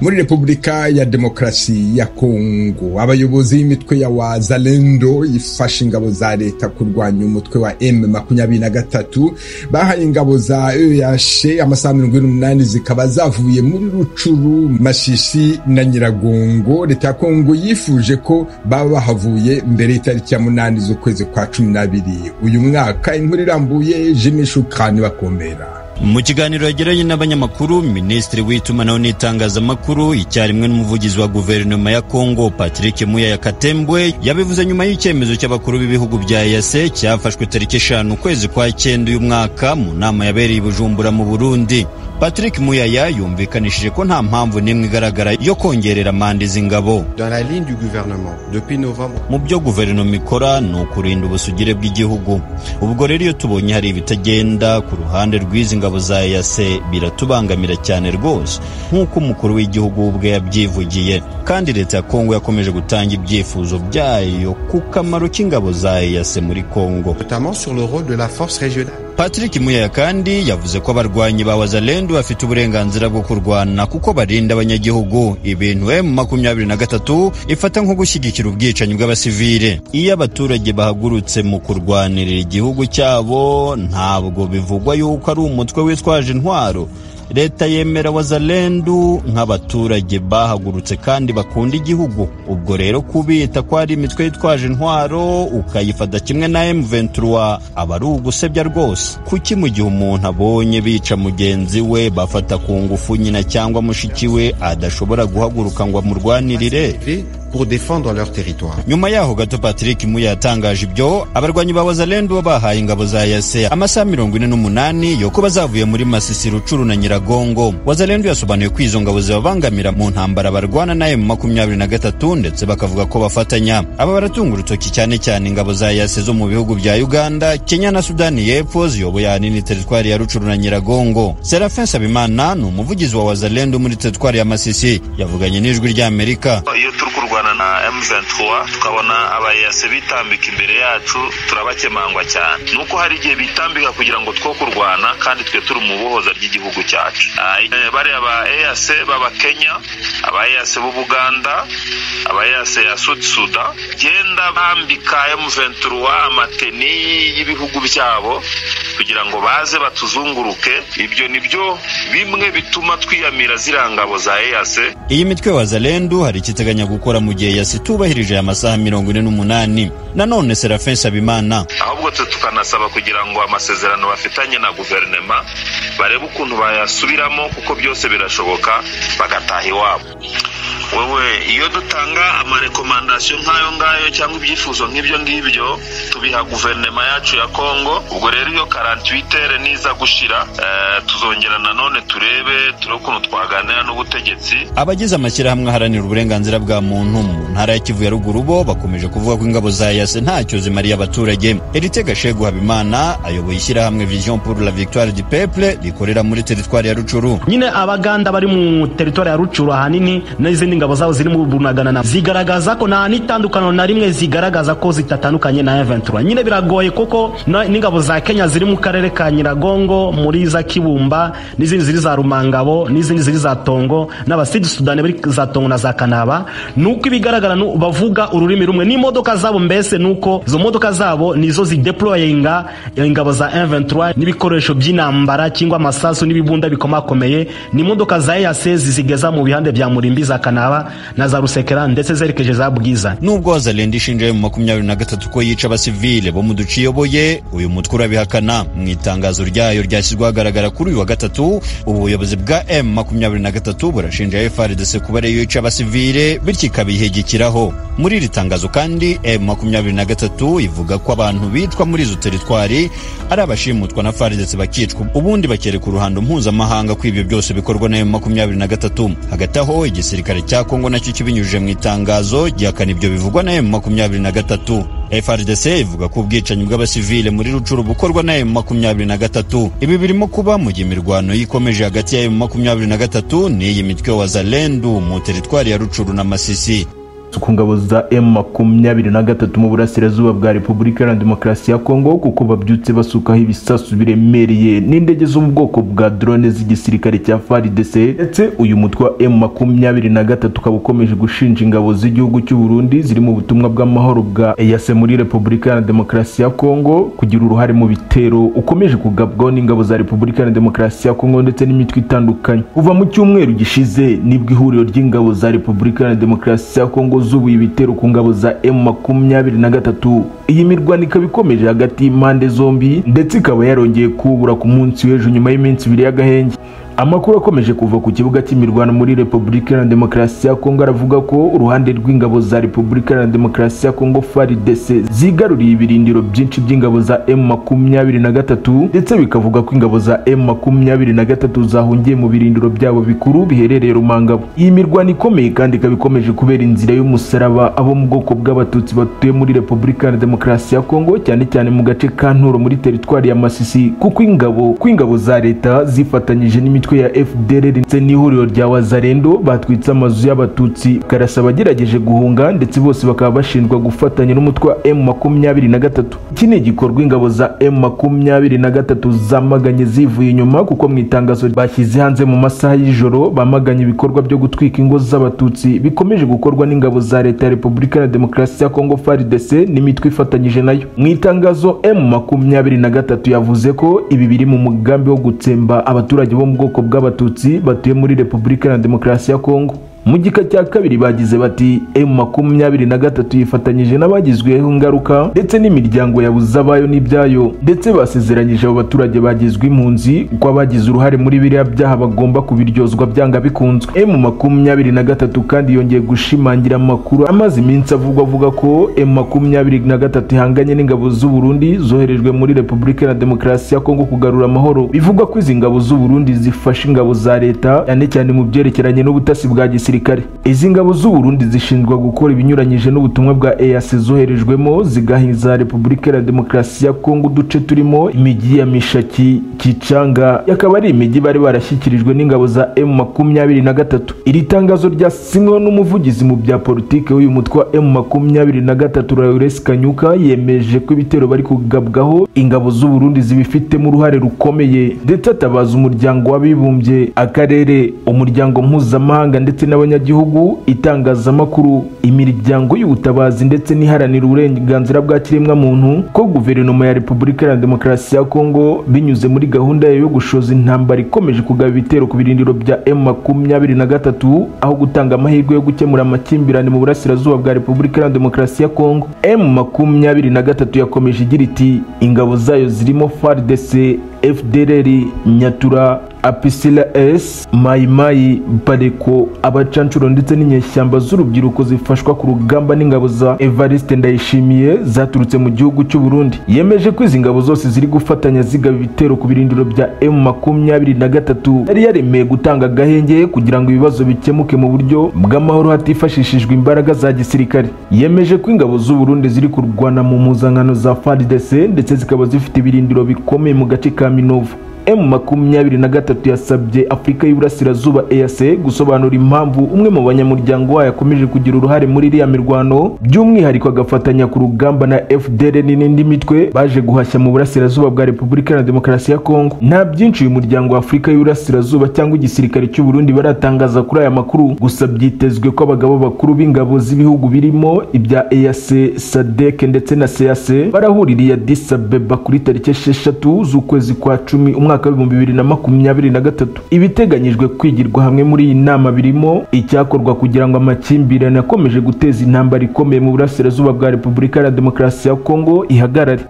muri Repubulika ya Demokarasi ya Kongo abayobozi b'imitwe ya Wazalendo ifashe ingabo za leta kurwanya umutwe wa M makumyabiri na gatatu bahaye ingabo za EAC amasaha mirongo ine n'umunani zikaba zavuye muri Rucuru Masisi na Nyiragongo leta ya Kongo yifuje ko baba bahavuye mbere y'itariki ya munani z'ukwezi kwa cumi n'abiri uyu mwaka inkuru irambuye Jimmy Shukani bakomera mu kiganiro yagiranye n'abanyamakuru minisitiri w'itumanaho n'itangazamakuru icyarimwe n'umuvugizi wa guverinoma ya kongo patrick muyaya katembwe yabivuze nyuma y'icyemezo cy'abakuru b'ibihugu bya yase cyafashwe tariki eshanu ukwezi kwa cyenda uyu mwaka mu nama yabereye i bujumbura mu burundi patrick muyaya yumvikanishije ko nta mpamvu n'imwe igaragara yo kongerera manda izi ngabo mu byo guverinoma ikora ni ukurinda ubusugire bw'igihugu ubwo rero iyo tubonye hari ibitagenda ku ruhande rw'izi ngabo za yase biratubangamira cyane rwose nk'uko umukuru w'igihugu ubwe yabyivugiye kandi leta ya kongo yakomeje gutanga ibyifuzo byayo ku kamaro k'ingabo za yase muri kongo patrick muyaya kandi yavuze ko abarwanyi ba wazalendo bafite uburenganzira bwo kurwana kuko barinda abanyagihugu ibintu emu makumyabiri na gatatu ifata nko gushyigikira ubwicanyi bw'abasivile iyo abaturage bahagurutse mu kurwanirira igihugu cyabo ntabwo bivugwa yuko ari umutwe witwaje intwaro leta yemera wazalendu nk'abaturage bahagurutse kandi bakunda igihugu ubwo rero kubita ko hari imitwe yitwaje intwaro ukayifata kimwe na M23 aba ari ugusebya rwose kuki mu gihe umuntu abonye bica mugenzi we bafata ku ngufu nyina cyangwa mushiki we adashobora guhaguruka ngo amurwanirire pour défendre leur territoire. nyuma yaho gato patrick muya yatangaje ibyo abarwanyi ba wazalendu bahaye ingabo za yase amasaha mirongo ine n'umunani yo kuba zavuye muri masisi rucuru na nyiragongo wazalendu yasobanuye ko izo ngabo zibabangamira mu ntambara barwana na emu makumyabiri na gatatu ndetse bakavuga ko bafatanya aba baratunga urutoki cyane cyane ingabo za yase zo mu bihugu bya uganda kenya na sudani y'epfo ziyoboye ahanini teritwari ya rucuru na nyiragongo serafin sabimana ni umuvugizi wa wazalendu muri teritwari ya masisi yavuganye n'ijwi ry'amerika iyo turi kurwana na M23 tukabona abayase bitambika imbere yacu turabakemangwa cyane nuko hari igihe bitambika kugira ngo two kurwana kandi twe turi mu bohoza ry'igihugu cyacu bariya ba EAC b'abakenya aba EAC b'ubuganda aba EAC ya Sud Sudan genda bambika M23 amateni y'ibihugu byabo kugira ngo baze batuzunguruke ibyo nibyo bimwe bituma twiyamira zirangabo za EAC iyi mitwe wazalendu hari ikiteganya gukora mu gihe yasi tubahirije aya masaha mirongo ine n'umunani nanone serafin sabimana ahubwo twe tukanasaba kugira ngo amasezerano bafitanye na guverinema barebe ukuntu bayasubiramo kuko byose birashoboka bagataha iwabo wewe iyo dutanga amarekomandasiyo nk'ayo ngayo cyangwa ibyifuzo nk'ibyo ngibyo tubiha guverinema yacu ya kongo ubwo rero iyo karantwitere niza gushira eh, tuzongera nanone turebe turi ukuntu twaganira n'ubutegetsi abagize amashyirahamwe aharanira uburenganzira bwa muntu mu ntara ya kivu ya ruguru bo bakomeje kuvuga ko ingabo za yase ntacyo zimariye abaturage eritega shegu habimana ayoboye ishyirahamwe vision pour la victoire du peuple rikorera muri teritwari ya rucuru nyine abaganda bari mu teritwari ya rucuru ahanini n'izindi ngabo zabo ziri mu bunagana zigaragaza ko nta n'itandukaniro na rimwe zigaragaza ko zitatandukanye na M23 nyine biragoye kuko n'ingabo za Kenya ziri mu karere ka Nyiragongo muri za Kibumba n'izindi ziri za Rumangabo n'izindi ziri za Tongo n'abasidi Sudani bari za Tongo na za Kanaba nuko ibigaragara nu bavuga ururimi rumwe n'imodoka zabo mbese nuko izo modoka zabo nizo zideployinga ingabo za M23 n'ibikoresho by'intambara cyangwa amasasu n'ibibunda bikomakomeye n'imodoka za EAC zizigeza mu bihande bya Murimbi za Kanaba na za Rusekera ndetse zerekeje za Bwiza nubwo wazalendu ishinja mu makumyabiri na gatatu ko yica abasivile bo mu duce iyoboye uyu mutwe urabihakana mu itangazo ryayo ryashyizweho ahagaragara kuri uyu wa gatatu ubuyobozi bwa m makumyabiri na gatatu burashinja frdc kuba ariyo yica abasivile bityo ikabihegekiraho muri iri tangazo kandi m makumyabiri na gatatu ivuga ko abantu bitwa muri izo teritwari ari abashimutwa na frdc bakicwa ubundi bakereka uruhando mpuzamahanga ko ibyo byose bikorwa na m makumyabiri na gatatu hagati aho igisirikare cya kongo nacyo kibinyujije mu itangazo gihakana ibyo bivugwa na m makumyabiri na gatatu frdc ivuga ko ubwicanyi bw'abasivile muri rucuru bukorwa na emu makumyabiri na gatatu ibi birimo kuba mu gihe imirwano yikomeje hagati ya emu makumyabiri na gatatu n'iyi mitwe wazalendu mu teritwari ya rucuru na masisi ku ngabo za emu makumyabiri na gatatu mu burasirazuba bwa repubulika iharanira demokarasi ya kongo kuko babyutse basukaho ibisasu biremereye n'indege zo mu bwoko bwa drone z'igisirikare cya faridese ndetse uyu mutwe wa emu makumyabiri na gatatu ukaba ukomeje gushinja ingabo z'igihugu cy'u Burundi ziri mu butumwa bw'amahoro bwa eyase muri repubulika iharanira demokarasi ya kongo kugira uruhare mu bitero ukomeje kugabwaho n'ingabo za repubulika iharanira demokarasi ya kongo ndetse n'imitwe itandukanye kuva mu cyumweru gishize nibwo ihuriro ry'ingabo za repubulika iharanira demokarasi ya kongo zubuye ibitero ku ngabo za emu makumyabiri na gatatu iyi mirwano ikaba ikomeje hagati y'impande zombi ndetse ikaba yarongeye kubura ku munsi w'ejo nyuma y'iminsi ibiri y'agahenge amakuru akomeje kuva ku kibuga cy'imirwano muri repubulika iharanira demokarasi ya kongo aravuga ko uruhande rw'ingabo za repubulika iharanira demokarasi ya kongo faridese zigaruriye ibirindiro byinshi by'ingabo za emu makumyabiri na gatatu ndetse bikavuga ko ingabo za emu makumyabiri na gatatu zahungiye mu birindiro byabo bikuru biherereye rumangabo iyi mirwano ikomeye kandi ikaba ikomeje kubera inzira y'umusaraba abo mu bwoko bw'abatutsi batuye muri repubulika iharanira demokarasi ya kongo cyane cyane mu gace ka nturo muri teritwari ya masisi kuko ingabo ko ingabo za leta zifatanyije n'imi imitwe ya fdr ndetse n'ihuriro rya wazarendo batwitse amazu y'abatutsi karasa abagerageje guhunga ndetse bose bakaba bashinjwa gufatanya n'umutwe wa m makumyabiri na gatatu iki ni igikorwa ingabo za m makumyabiri na gatatu zamaganye zivuye inyuma kuko mu itangazo bashyize hanze mu masaha y'ijoro bamaganye ibikorwa byo gutwika ingo z'abatutsi bikomeje gukorwa n'ingabo za leta ya repubulika ya demokarasi ya kongo frdc n'imitwe ifatanyije nayo mu itangazo m makumyabiri na gatatu yavuze ko ibi biri mu mugambi wo gutsemba abaturage bo mu bwoko ubwoko bw'abatutsi batuye muri repubulika iharanira demokarasi ya kongo mu gika cya kabiri bagize bati emu makumyabiri na gatatu yifatanyije n'abagizweho ingaruka ndetse n'imiryango yabuze abayo n'ibyayo ndetse basezeranyije abo baturage bagizwe impunzi ko abagize uruhare muri biriya byaha bagomba kubiryozwa byanga bikunzwe emu makumyabiri na gatatu kandi yongeye gushimangira amakuru amaze iminsi avugwa avuga ko emu makumyabiri na gatatu ihanganye n'ingabo z'uburundi zoherejwe muri repubulika na demokarasi ya kongo kugarura amahoro bivugwa ko izi ngabo z'uburundi zifasha ingabo za leta cyane cyane mu byerekeranye n'ubutasi bwa gisirikare gisirikare izi ngabo z'uburundi zishinjwa gukora ibinyuranyije n'ubutumwa bwa eas zoherejwemo zigahiza repubulika ya demokarasi ya kongo uduce turimo imijyi ya mishaki kicanga yakaba ari imijyi bari barashyikirijwe n'ingabo za m makumyabiri na gatatu iri tangazo ryasinywe n'umuvugizi mu bya politiki w'uyu mutwe wa m makumyabiri na gatatu rauresi kanyuka yemeje ko ibitero bari kugabwaho ingabo z'uburundi zibifitemo uruhare rukomeye ndetse atabaza umuryango w'abibumbye akarere umuryango mpuzamahanga ndetse n'aba abanyagihugu itangazamakuru imiryango y'ubutabazi ndetse n'iharanira uburenganzira bwa kiremwa muntu ko guverinoma ya repubulika iharanira demokarasi ya kongo binyuze muri gahunda yo gushoza intambara ikomeje kugaba ibitero ku birindiro bya m makumyabiri na gatatu aho gutanga amahirwe yo gukemura amakimbirane mu burasirazuba bwa repubulika iharanira demokarasi ya kongo m makumyabiri na gatatu yakomeje igira iti ingabo zayo zirimo fardc fdr nyatura apisila s mayimayi bareko abacanshuro ndetse n'inyeshyamba z'urubyiruko zifashwa ku rugamba n'ingabo za evariste ndayishimiye zaturutse mu gihugu cy'u Burundi yemeje ko izi ngabo zose ziri gufatanya zigaba ibitero ku birindiro bya m makumyabiri na gatatu yari yaremeye gutanga agahenge kugira ngo ibibazo bikemuke mu buryo bw'amahoro hatifashishijwe imbaraga za gisirikare yemeje ko ingabo z'u Burundi ziri kurwana mu mpuzankano za fardc ndetse zikaba zifite ibirindiro bikomeye mu gace ka minovu m makumyabiri na gatatu yasabye afurika y'uburasirazuba eac gusobanura impamvu umwe mu banyamuryango wayo akomeje kugira uruhare muri iriya mirwano by'umwihariko agafatanya ku rugamba na fdr n'indi mitwe baje guhashya mu burasirazuba bwa repubulika na demokarasi ya kongo nta byinshi uyu muryango wa afurika y'uburasirazuba cyangwa igisirikare cy'u burundi baratangaza kuri aya makuru gusa byitezwe ko abagabo bakuru b'ingabo z'ibihugu birimo ibya eac sadek ndetse na seac barahuririye adis abeba kuri tariki esheshatu z'ukwezi kwa cumi umwaka umwaka w'ibihumbi bibiri na makumyabiri na gatatu ibiteganyijwe kwigirwa hamwe muri iyi nama birimo icyakorwa kugira ngo amakimbirane akomeje guteza intambara ikomeye mu burasirazuba bwa repubulika ya demokarasi ya kongo ihagarare